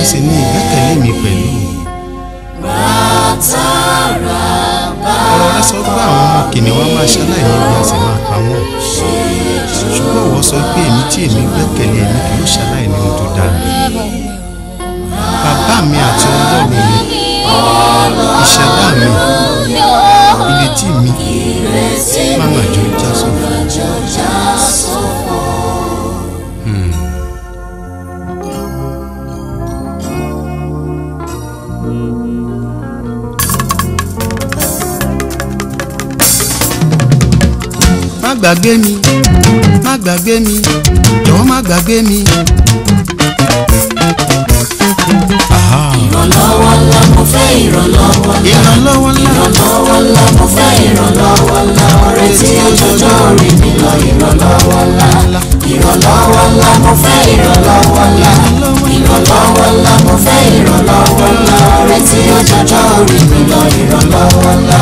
sì ní ìgbẹ́kẹ̀lé mi pẹ̀lú. ọ̀rọ̀ rẹ sọ pé àwọn ọmọ kìnìún wa máa ṣaláìní bí a sì máa pa wọ́n. ṣùgbọ́n ìwọ sọ pé èmi tí èmi gbẹ́kẹ̀lé èmi kì yóò ṣaláìní ohun tó dára. bàbá mi àti ọlọ́run mi ìṣẹ̀dá mi ìrètí mi má má jò já sófo. má gbàgbé mi má gbàgbé mi jọ̀wọ́ má gbàgbé mi. Aha. ìrànlọ́wọ́ ńlá mo fẹ́ ìrànlọ́wọ́ ńlá ìrànlọ́wọ́ ńlá ìrànlọ́wọ́ ńlá mo fẹ́ ìrànlọ́wọ́ ńlá ọ̀rẹ́ tí ó jọjọ́ orí mi lọ ìrànlọ́wọ́ ńlá ìrànlọ́wọ́ ńlá mo fẹ́ ìrànlọ́wọ́ ńlá ìrànlọ́wọ́ ńlá mo fẹ́ ìrànlọ́wọ́ ńlá ọ̀rẹ́ tí ó jọjọ́ orí mi lọ ìrànlọ́wọ́ ńlá.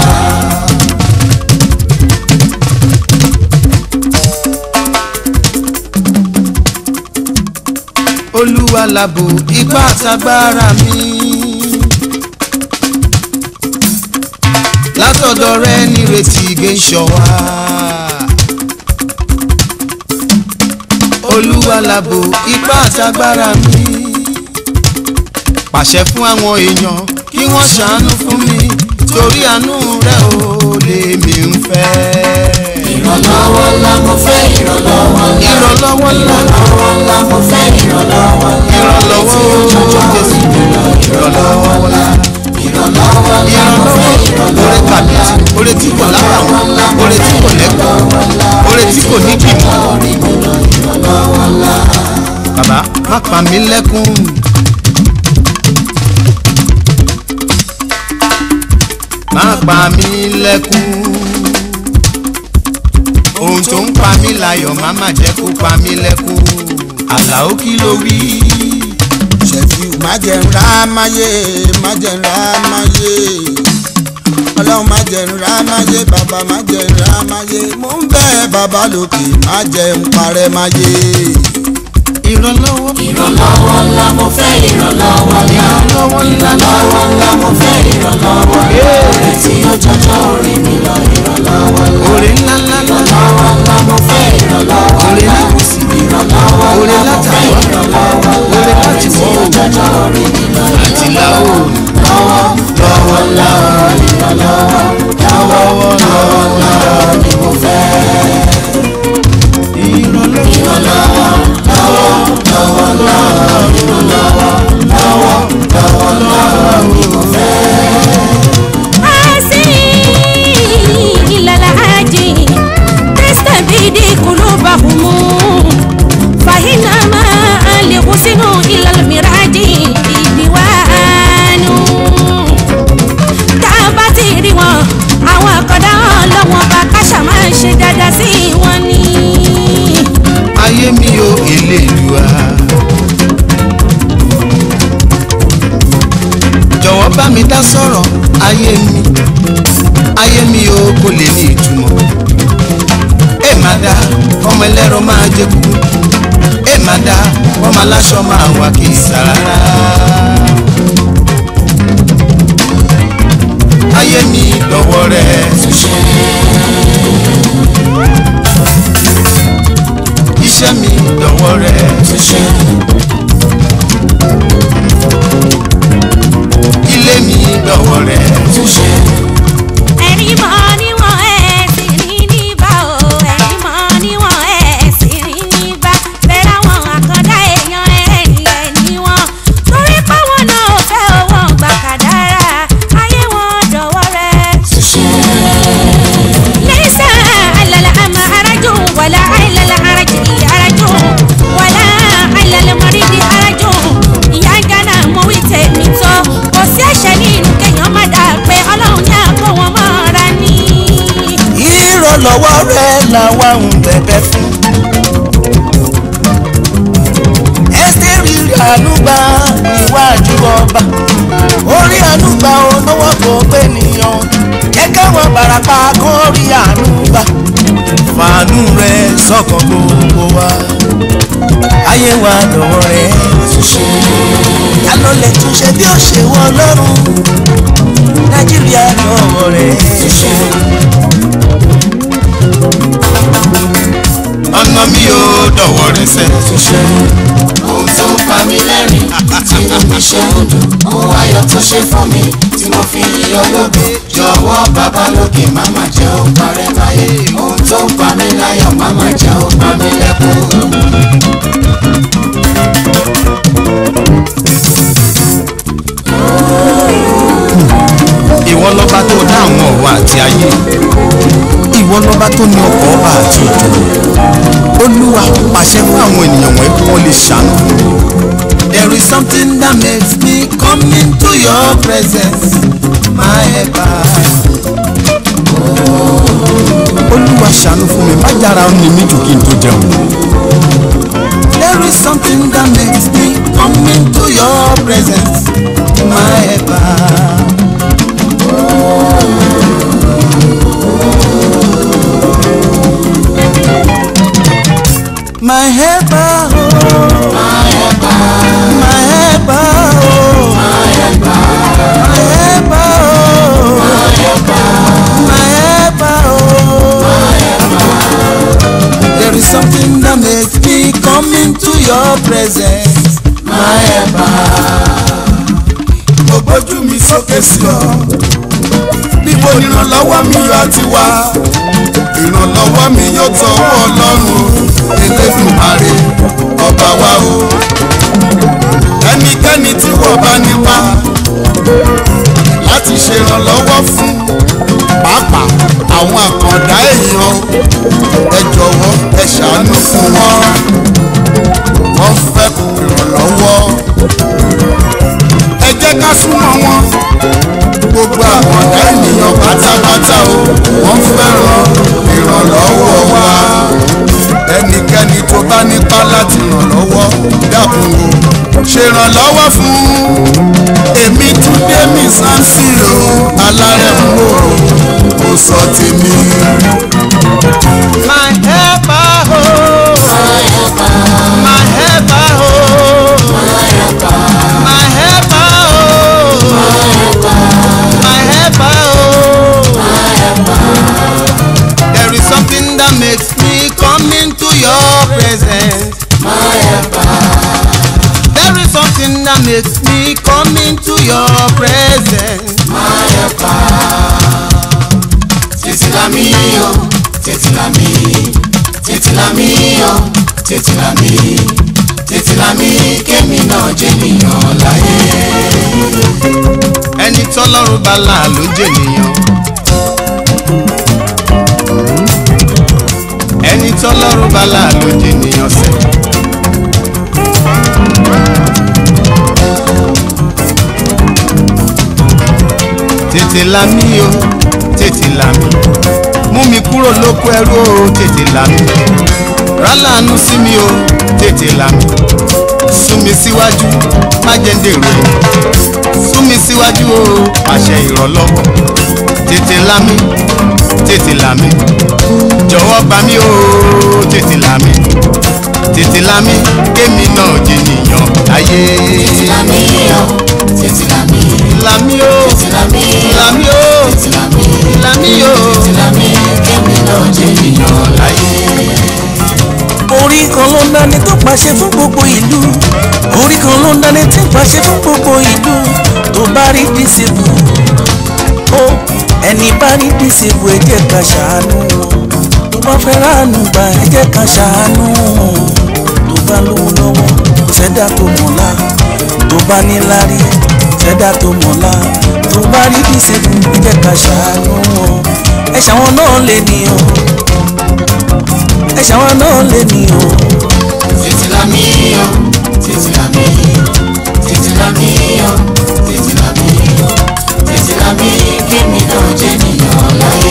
olúwa làbò ipá àtagbára mi. látọ̀dọ̀ rẹ nírètí igé ń ṣọ́ wa. olúwa làbò ipá àtagbára mi. pàṣẹ fún àwọn èèyàn kí wọ́n ṣàánú fún mi torí àánú rẹ ò lèmi ń fẹ́. ìrànlọ́wọ́ ńlá mo fẹ́ ìrànlọ́wọ́ ńlá ìrànlọ́wọ́ ńlá ìrànlọ́wọ́ ńlá mo fẹ́ ìrànlọ́wọ́ ńlá ìrànlọ́wọ́ jésù ìrànlọ́wọ́ ńlá. ìrànlọ́wọ́ ńlá mo fẹ́ ìrànlọ́wọ́ orí kàbìtì orí tí kò lábàwọ́n orí tí kò lẹ́kọ̀ọ́ orí tí kò ní bímọ. bàbá má pa mí lẹ́kún. má pa mí lẹ́kún. ohun tó ń pa mí láyọ̀ má má jẹ́ kó pa mí lẹ́kún. àlàó kí ló wí. ṣèfíù má jẹ́ ń rá máyé má jẹ́ ń rá máyé ọlọ́run má jẹ́ ń rá máyé bàbá má jẹ́ ń rá máyé mò ń bẹ̀ bàbá lókè má jẹ́ ń parẹ́ máyé. ìrànlọ́wọ́ ìrànlọ́wọ́ ńlá mo fẹ́ ìrànlọ́wọ́ ńlá ìrànlọ́wọ́ ńlá ìrànlọ́wọ́ ńlá mo fẹ́ ìrànlọ́wọ́ ńlá ọ̀rẹ́ tí ó jọjọ́ orí mi lọ ìrànlọ́wọ́ ńlá orí ńlá ńlá ńlá ìrànlọ́wọ́ ńlá mo fẹ́ ìrànlọ́wọ́ orí ńlá lákùsì ìrànlọ́wọ́ orí ńlá mo fẹ́ látàwọ̀ ìrànlọ́wọ́ ńlá orí ọ̀rẹ́ láti tí wọ̀ ó jọjọ́ orí mi lọ àti láwò lọ́wọ́ lọ́wọ́ ńlá ìrànlọ́wọ́ lọ́wọ́ lọ́wọ́ lọ́wọ́ ni mo fẹ́ ìrànlọ́wọ́ ìrànlọ́wọ́ lọ́wọ́ lọ́wọ́ lọ́wọ́ ìrànlọ́wọ́ lọ́wọ́ lọ́wọ́ lọ́wọ́ ni mo fẹ́. آسي إلى العاجي تستبيد قلوبهم فإنما لغسن إلى المراج ديوان tábàtì rí wọn àwọn àkọ́dá ọlọ́wọ́n bá káṣà máa ń ṣe dáadáa sí wọn ni. ayé mi ò Elédùà. jọ̀wọ́ bá mi dá sọ̀rọ̀ ayé mi ayé mi ò kò lè ní ìtumọ̀. ẹ má dá ọmọ ẹlẹ́rọ máa jẹ kúkú ẹ má dá ọmọ aláṣọ máa wà kì í sá rárá. ayé mi lọ́wọ́ rẹ̀ iṣẹ́ mi lọ́wọ́ rẹ̀ ilé mi lọ́wọ́ rẹ̀ ẹ̀rí mọ́ níwọ̀n ẹ̀ sì rí níbà o ẹ̀rí mọ́ níwọ̀n ẹ̀ sì rí níbà bẹ́ẹ̀ àwọn àkàndá èèyàn ẹ̀rí ẹ̀ níwọ̀n torí páwọn náà ò fẹ́ owó gbà kàdára ayé wọn dọ̀wọ́ rẹ̀. ليس على الأعمى حرج ولا على الأعرج حرج ولا على المريض حرج ìyá ń dáná mo wí tèmi tó kò sí ẹ̀ṣẹ̀ nínú kéèyàn má dà pé ọlọ́run ní àpò wọn mọ́ra ní. ìrànlọ́wọ́ rẹ̀ làwa ń bẹ̀bẹ̀ fún. ẹ́sítẹ́rì ànúgbà níwájú ọba orí ànúgbà olówó kò pé nìyàn jẹ́ káwọn barapa kó rí ànúgbà fàánú rẹ̀ sọ́kàn gbogbo wa. ayé wa dọ̀wọ́ rẹ̀. ta ló lè túnṣe bí ó ṣe wọ ọlọ́run nàìjíríà dọ̀wọ́ rẹ̀. ọ̀nà mi ò dọ̀wọ́ rẹ̀ sẹ́. ohun tó ń pa mí lẹ́rìn tí mo fi ṣe ń dùn ohun ayọ̀ tó ṣe fún mi tí mo fi yíyọ lógo jọ̀wọ́ bàbá lókè má má jẹ́ ó parẹ́ láyé ohun tó ń pa mí láyọ̀ má má jẹ́ ó pa mí lẹ́kún. ìwọ lọ́ba tó dá àwọn ọ̀run àti ayé ìwọ lọ́ba tó ní ọkọ̀ ọba àti òjò olúwa pàṣẹ fún àwọn ènìyàn wọ̀nyí kí wọ́n lè ṣàánú fún mi. there is something that makes me come into your presence my helper. olúwa ṣàánú fún mi má jára ó ní mí jù kí n tó jẹun. there is something that makes me come into your presence my helper. My helper, oh. My helper, my helper, oh. My helper, my helper, oh. My helper, oh. There is something that makes me come into your presence. My helper. Mo gbójú mi sókè sí ọ. Níbo ni ìrànlọ́wọ́ mi yóò ti wá? Ìrànlọ́wọ́ mi yóò tọwọ́ Ọlọ́run Elédùmarè ọba wa o. Ẹnikẹ́ni tí wọ́n bá nípa láti ṣèrànlọ́wọ́ fún pàápàá àwọn àkàndá èèyàn ẹ jọ̀wọ́ ẹ ṣàánú fún wọn. Wọ́n fẹ́ ìrànlọ́wọ́. Ẹ jẹ́ ká súnmọ́ wọn gbogbo àkàndá ènìyàn pátápátá o wọ́n fẹ́ràn ìrànlọ́wọ́ wa ẹnikẹ́ni tó bá nípa láti ràn lọ́wọ́ dákun o ṣèrànlọ́wọ́ fún èmi túndé mi sánsìrò alárẹ̀mú o kò sọ tèmi. my helper o my helper o my helper o my helper oh. There is something that makes me come into your presence. My helper. There is something that makes me come into your presence. My helper. Tètè là mí o, tètè là mí, tètè là mí o, tètè là mí, tètè là mí kémi náà jẹ́ nìyàn láyé. Ẹni tọ́lọ́run bá là ló jẹ́ nìyàn. Ẹni tọ́lọ́run bá là ló jẹ́ nìyàn sẹ́. Tètè là mí o, tètè là mí. Mú mi kúrò lóko ẹrú o, tètè là mí. Rálàánú sí mi o, tètè là mí. Sún mi síwájú, má jẹ́ ń dèrò ẹ̀yìn sún mi síwájú o àṣẹ ìrànlọ́wọ́ tètè là mí tètè là mí jọ̀wọ́ gbà mí o tètè là mí tètè là mí kémi náà jènìyàn láyé. Tètè là mí o, tètè là mí, là mí o tètè là mí o, là mí o tètè là mí, là mí o. tètè là mí kémi náà jẹ́ nìyàn láyé. orí kan ló ń dání tó pàṣẹ fún gbogbo ìlú orí kan ló ń dání tí ń pàṣẹ fún gbogbo ìlú tó bá rí dísìbù ó ẹni bá rí dísìbù ẹ jẹ́ ká ṣàánú wọn tó bá fẹ́ ráàánú gbà ẹ jẹ́ ká ṣàánú wọn tó bá lówó lọ́wọ́ ṣẹ́dá tó mọ̀lá tó bá níláárí ṣẹ́dá tó mọ̀lá tó bá rí dísìbù ẹ jẹ́ ká ṣàánú wọn ẹ ṣàwọn náà lè ní o ẹ ṣàwọn náà lè ní o. Tètè là mí o, tètè là mí, tètè là mí o, tètè là mí, tètè là mí kémi náà jẹ́ nìyàn láyé.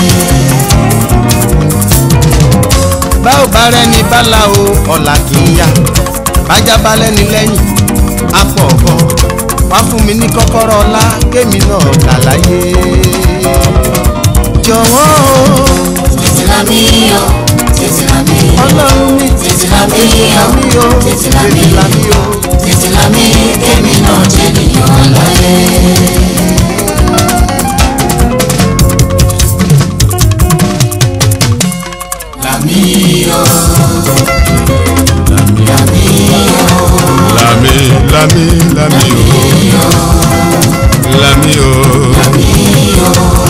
bá ò bá rẹni bálá o ọ̀la kì í yá bájá bá lẹ́ni lẹ́yìn apọ̀ ọ̀bọ wá fún mi ní kọ́kọ́rọ́ ọlá kémi náà kà láyé. jọ̀wọ́ o Tètè là mí o, tètè là mí ọlọ́run mi tètè là mí o mi o tètè là mí tètè là mí o. tètè là mí kémi náà jẹ́ nìyàn láyé. Là mí o, là mí o. Lami, lami, lami o. Lami o.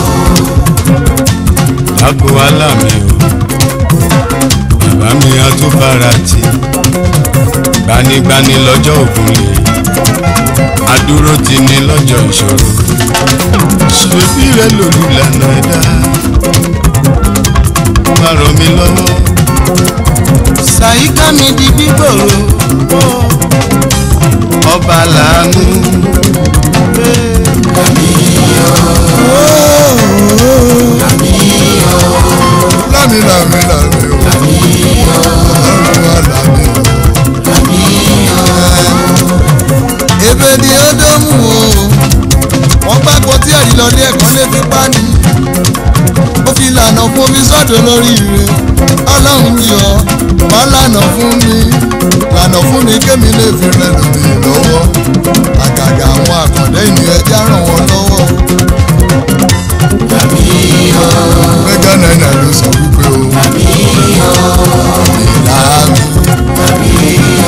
Àgbo alámi o. Bàbá mi atúbára ti. Gbanigbani lọ́jọ́ ògùn lè. Adúró ti ní lọ́jọ́ ìṣòro. Ṣèbí rẹ̀ lòlùlànà ẹ̀dá. Má ràn mí lọ́wọ́. sàyíká mi di gbígbòòrò ọba làánú. Lami, lami, lami o. Ọlọ́run wa lami o. ebe ni ó dómù o wọ́n gbàgbọ́ tí ẹ̀rí lọ ní ẹ̀kọ́ lè fi pa ni ó fi lànà fún mi sọ́dọ̀ lórí rẹ̀ ọlọ́run mi ọ́ má lànà fún mi lànà fún mi kémi lè fi rẹ̀ lómi lọ́wọ́ àgàgà àwọn àkàndé ènìyàn ẹja ràn wọ́n lọ́wọ́ mẹ́gà náírà ló sọ wípé o ìlà mi.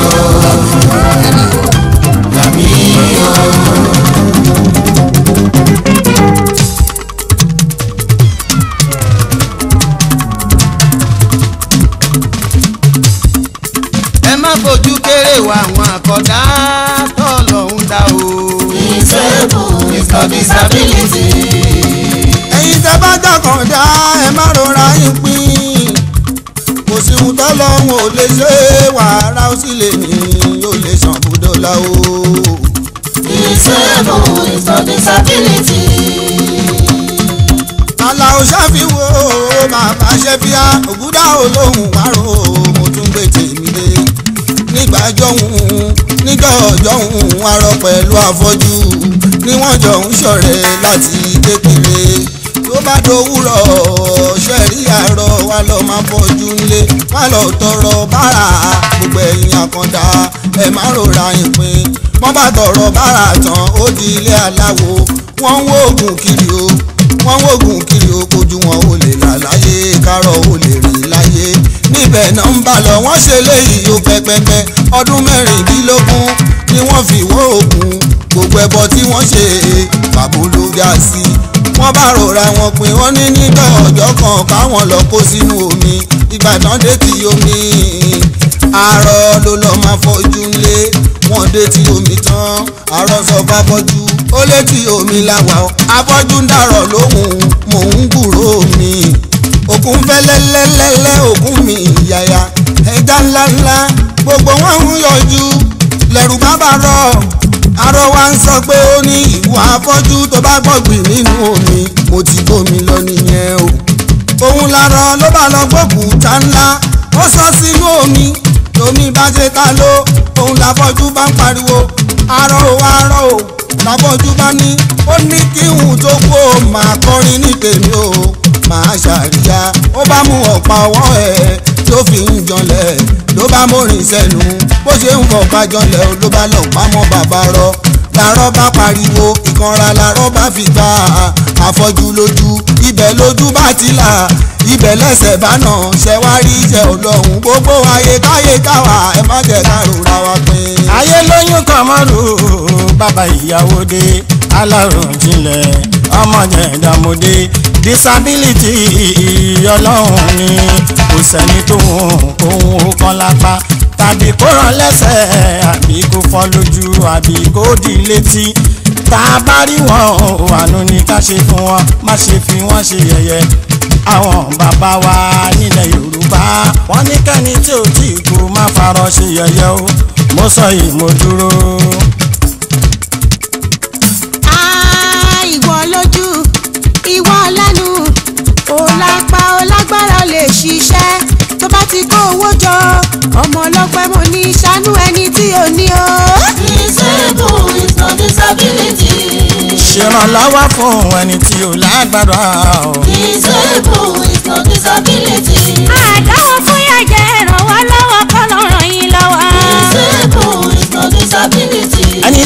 ẹ má fojú kéré wa àwọn àkọ́dá tọ́lọ́hún dá o. Disable is not disability. ẹ̀yin tẹ́ bá jọkàn dá ẹ má rọra yín pín kò sí ohun tọ́lọ́hún ò lè ṣe wàhálà ó sì lè ní yóò lè ṣàn búdọ́là o. Disable is not disability. aláwo ṣàfiwò màmá ṣẹ́fíà ògúdà olóhùn wárò mo tún gbé tèmi dé nígbà jọ̀hún níjọ́ jọ̀hún arọ pẹ̀lú afọ́jú ni wọ́n jọ ń ṣọ̀rẹ́ láti kékeré tó bá dòwúrọ̀ ṣẹ̀rí àárọ̀ wa lọ máa fọ́jú ńlé wá lọ tọrọ bára gbogbo ẹ̀yìn àkàndá ẹ̀ má rora ìpín wọ́n bá tọrọ bára tán ó di ilé aláwo wọ́n ń wóògùn kiri o wọ́n wógun kiri okojú wọn ò lè là láyé kárọ̀ ò lè rìn láyé níbẹ̀ náà ń bá lọ wọ́n ṣe léyìí ó pẹ́pẹ́pẹ́ ọdún mẹ́rìndínlógún ni wọ́n fi wó oògùn gbogbo ẹbọ tí wọ́n ṣe pàbó ló já sí wọ́n bá rọra wọn pin wọ́n ní nígbà ọjọ́ kan káwọn lọ kó sínú omi ìgbà tán dé ti omi àárọ̀ ló lọ́ọ́ máa fọ́jú ńlé wọ́n dé ti omi tán àárọ̀ sọ fáfọ́jú ó létí omi làwà ó afọ́jú ń dàrọ̀ lóhùn mò ń gbúrò mi òkun fẹ́lẹ́lẹ́lẹ́lẹ́ òkun mi yàyà ẹja ńláńlá gbogbo wọn ń yọjú lẹ́rù bàbá rọ̀ arọ wa ń sọ pé ó ní ìwà afọ́jú tó bá gbọ̀gbìn nínú omi mo ti bómi lọ nìyẹn o òun làrọ̀ ló bá lọ gbókùúta ńlá ó sọ sínú omi omi bá ṣe ta ló òun làfọ́jú bá ń pariwo arọ o arọ o làfọ́jú bá ní ó ní kí n tó kú o máa kọrin ní tèmi o máa ṣàríyá ó bá mú ọ̀pá ọwọ́ ẹ̀ tó fi ń janlẹ̀ ló bá mórin sẹ́nu bó ṣe ń fọ̀pá janlẹ̀ ló bá lọ pamọ́ bàbá rọ làárọ̀ bá pariwo ìkanra làárọ̀ bá fi gbà àfọ́jú lójú ibẹ̀ lójú bá ti là ibẹ̀ lẹ́sẹ̀ bá nà ṣẹ̀wárí iṣẹ́ ọlọ́run gbogbo ayé káyé káwa ẹ má jẹ́ ká rora wa pin. ayé lóyún kan mọ́rù bàbá ìyàwó dé alárùn jinlẹ̀ ọmọ jẹ̀dàmọ́dé disability ọlọ́run ni kò sẹ́ni tó hùn òun ó kán lápá tàbí kó rán lẹ́sẹ̀ àbí kó fọ́ lójú àbí kó di létí tá a bá rí wọn ò àánú ni ká ṣe fún wọn má ṣe fi wọn ṣe yẹ̀yẹ́ àwọn bàbá wa nílẹ̀ yorùbá wọ́n ní kẹ́ni tí ò tí kú má farọ́ ṣe yẹ̀yẹ́ o mo sọ yìí mo dúró. Ah, ìwọ lójú ìwọ lẹ́nu ò lápá ò lágbára ò lè ṣiṣẹ́ tó bá ti kó owó jọ ọmọ ọlọ́pẹ́ mo ní ṣàánú ẹni tí ò ní o. Disable is not disability. ṣèrànlọ́wọ́ fún ẹni tí ò lágbára o. Disable is not disability. àdáwọ̀ fún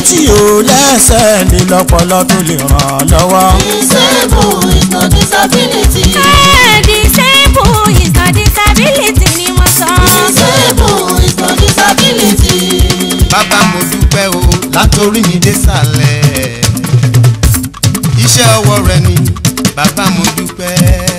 tí ò lẹ́sẹ̀ lè lọ́pọlọ tó lè ràn án lọ́wọ́. Disable is not disability. Eh, disable is not disability ni mo sọ. Disable is not disability. bàbá mo dúpẹ́ o látòrí mi dé sàlẹ̀ iṣẹ́ ọwọ́ rẹ ni bàbá mo dúpẹ́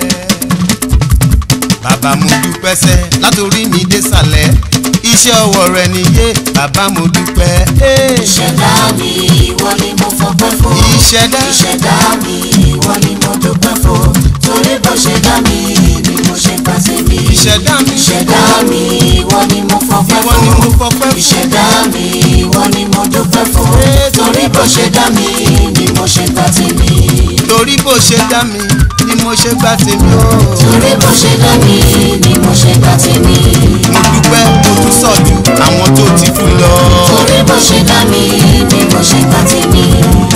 bàbá mo dúpẹ́ sẹ́ látòrí mi dé sàlẹ̀ iṣẹ́ ọwọ́ rẹ ni yé bàbá mo dúpẹ́ eh. Ìṣẹ̀dá mi ìwọ ni mo fọpẹ́ fún. ìṣẹ̀dá Ìṣẹ̀dá mi ìwọ ni mo dúpẹ́ fún. Torí bó ṣe dá mi ni mo ṣe gbà sí mi. ìṣẹ̀dá mi Ìṣẹ̀dá mi ìwọ ni mo fọpẹ́ ìwọ ni mo fún. fọpẹ́ fún Ìṣẹ̀dá mi ìwọ ni mo dúpẹ́ fún. Torí bó ṣe dá mi ni mo ṣe gbà sí mi. torí bó ṣe dá mi ni mo ṣe gbà tèmi o Torí bó ṣe dá mi ni mo ṣe gbà sí mi. mo dúpẹ́ mo tún sọ̀dù àwọn tó ti kú lọ. Torí bó ṣe dá mi ni mo ṣe gbà sí mi.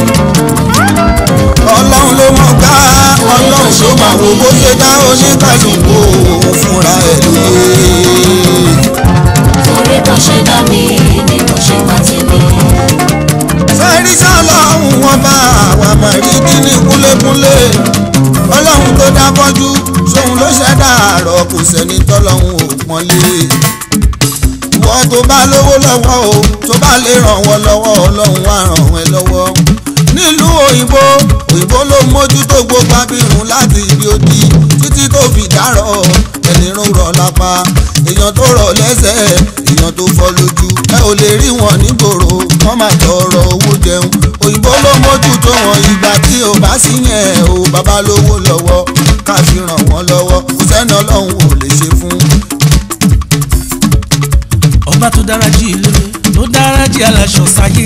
ọlọ́run ló mọ̀ ká ọlọ́run ló máa wo bó ṣe dá oníkàlùkù fúnra ẹ̀ lóye. Torí bó ṣe dá mi ni mo ṣe gbà sí mi. fẹ́rí sọ́lọ́run wọn bá wa mọ̀ rí kíní kúlékúlé ọlọ́run tó dá fọ́jú sóun ló ṣẹ̀dá àárọ̀ kò sẹ́ni tọ́lọ́run ò pọ́nlé ìwọ tó bá lówó lọ́wọ́ o tó bá lè ràn wọ́n lọ́wọ́ ọlọ́run á ràn wọ́n lọ́wọ́ nílùú òyìnbó òyìnbó ló mójútó gbogbo abirùn láti ibi odi títí tó fi dárọ̀ ẹni rún rọ̀ lápá èèyàn tó rọ̀ lẹ́sẹ̀ èèyàn tó fọ́ lójú ẹ ò lè rí wọn nígboro wọ́n máa tọrọ owó jẹun òyìnbó ló mójútó wọn ìgbà tí ò bá sí yẹn o bàbá lówó lọ́wọ́ ká fi ràn wọ́n lọ́wọ́ kò sẹ́ni ọlọ́run ò lè ṣe fún. ọba tó dára jí ilé tó dára jí aláṣọ sáyé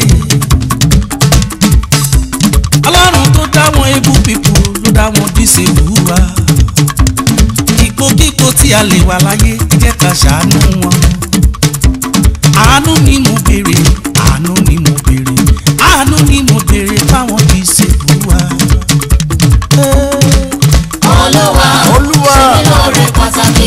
ọlọ́run tó dá wọn ebú pípò ló dá wọn díṣe wúwa ipòkípò tí a lè wà láyé ẹ jẹ́ ká ṣàánú wọn àánú ni mo béèrè àánú ni mo béèrè àánú ni mo béèrè fáwọn díṣe wúwa. Olúwa Olúwa. ṣe mí lóore pàtàkì.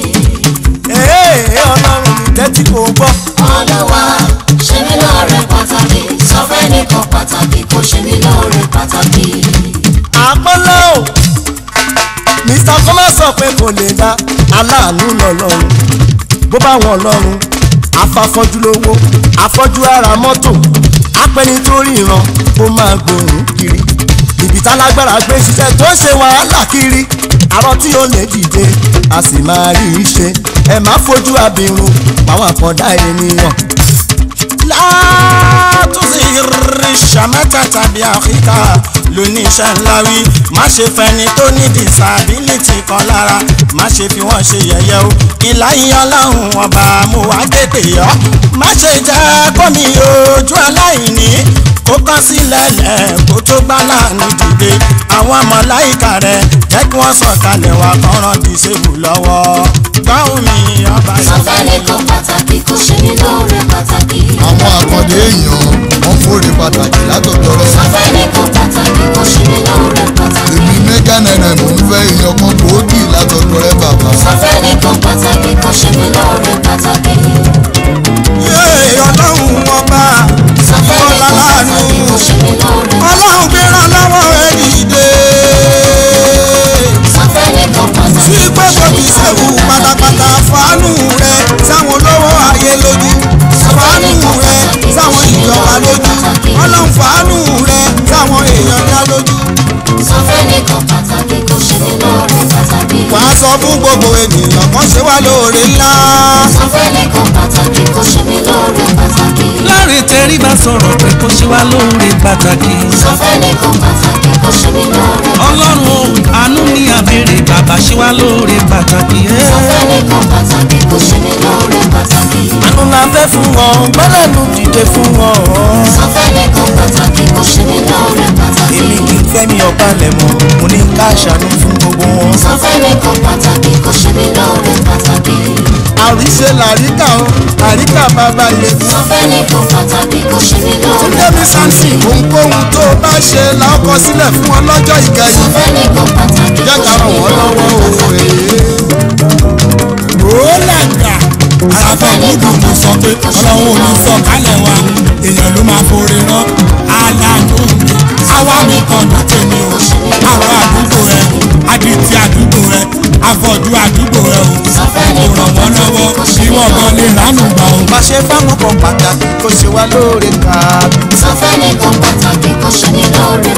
Ee, ọlọ́run mi tẹ́tí kò gbọ́. Olúwa ṣe mí lóore pàtàkì. Sọ fẹ́ nìkan pàtàkì kò ṣe mí lóore pàtàkì. àpọ́nlé o mr kọ́lá sọ pé kò lè dá aláàánú lọ́lọ́run bó bá wọn lọ́run afáfọ́jú lówó afọ́jú ara mọ́tò apẹni tó ríran ó máa gbòòrùn kiri ibi tálágbára gbé ṣiṣẹ́ tó ń ṣe wàhálà kiri àrọ tí ó lè dìde a sì máa rí i ṣe ẹ má fojú abirùn pàwọn àkàndá ènìyàn látúnṣe ṣàmẹ́ta tàbí àfíkà lóníṣẹ́ ńlá wí má ṣe fẹni tó ní disability kan lára má ṣe fi wọ́n ṣe yẹ̀yẹ́ o ìláyé ọlọ́run ọba mo wá tètè yọ má ṣe jẹ́ kómi ojú aláìní kó kán sílẹ̀ lẹ̀ kó tó gbá láàánú dìde àwọn mọ̀láìkà rẹ̀ jẹ́ kí wọ́n sọ̀kalẹ̀ wá kọ́ran disable lọ́wọ́ gbọ́hùn mi ọba Sọ fẹ́ nìkan pàtàkì kò ṣe mí lóore pàtàkì. àwọn àkàndé èèyàn wọ́n fòrè pàtàkì látọ̀dọ̀ rẹ̀. Sọ fẹ́ nìkan pàtàkì kò ṣe mí lóore pàtàkì. èmi mẹ́gà náírà mò ń fẹ́ èèyàn kan gbòógì látọ̀dọ̀ rẹ̀ bàbá. Sọ fẹ́ nìkan pàtàkì kò ṣe mí lóore pàtàkì. yé ọlọ́run ọba Sọ fẹ́ nìkan pàtàkì kò ṣe mí lóore ọlọ́run gbéra lọ́wọ́ rẹ̀ dìde Sọ fẹ́ nìkan pàtàkì sí kò pé ṣe kò mí fi lóore ṣẹ́wù pátápátá fàánù rẹ̀ sáwọn olówó ayé lójú fàánù rẹ̀ sáwọn ìjọba lójú ọlọ́run fàánù rẹ̀ sáwọn èèyàn dá lójú. Sọ fẹ́ nìkan pàtàkì kò ṣe mí lóore pàtàkì. wàá sọ fún gbogbo ènìyàn kan ṣe wá lóore ńlá. Sọ fẹ́ nìkan pàtàkì kò ṣe mí lóore pàtàkì. láàrin tẹríba sọ̀rọ̀ pé kó ṣe wá lóore pàtàkì. Sọ fẹ́ nìkan pàtàkì kò ṣe mí lóore ọlọ́run o àánú ní àbèrè bàbá ṣe wá lóore pàtàkì. Sọ fẹ́ nìkan pàtàkì kò ṣe mí lóore pàtàkì. àánú la fẹ́ fún wọn gbọ́dọ̀nù dìde fún wọn. Sọ fẹ́ nìkan pàtàkì kò ṣe mí lóore pàtàkì. èmi kì í fẹ́ mi ọ̀pá lẹ̀ mọ́ mo ní ká ṣàánú fún gbogbo wọn. Sọ fẹ́ nìkan pàtàkì kò ṣe mí lóore pàtàkì. àríṣe làríkà o àríkà bàbá yẹ. Sọ fẹ́ nìkan pàtàkì kò ṣe mí lóore Túndémi Samson ohunkóhun tó o bá ṣe la ó kọ sílẹ̀ fún wọn lọ́jọ́ Sọ ìkẹyìn. fẹ́ nìkan pàtàkì jẹ́ kò ká ṣe ràn mí wọ́n lóore lọ́wọ́ o pàtàkì. èé. ó làgbà. Sọ fẹ́ nìkan sọ pé pàtàkì kò ṣe mí ọlọ́run ò ní lóore sọ kálẹ̀ wa èèyàn ló máa forí rán aláàánú mi àwa mi kọ̀nà tèmi o àwọn àdúgbò ẹ adití àdúgbò ẹ afọ̀jú àdúgbò ẹ o Sọ fẹ́ni kò ràn wọ́n lọ́wọ́ kí wọ́n gan lè ránù gbà o. má ṣe fáwọn kan pàtàkì kó ṣe wá lóore kàbí. sọ fẹ́ni kan pàtàkì kó ṣe ní lóore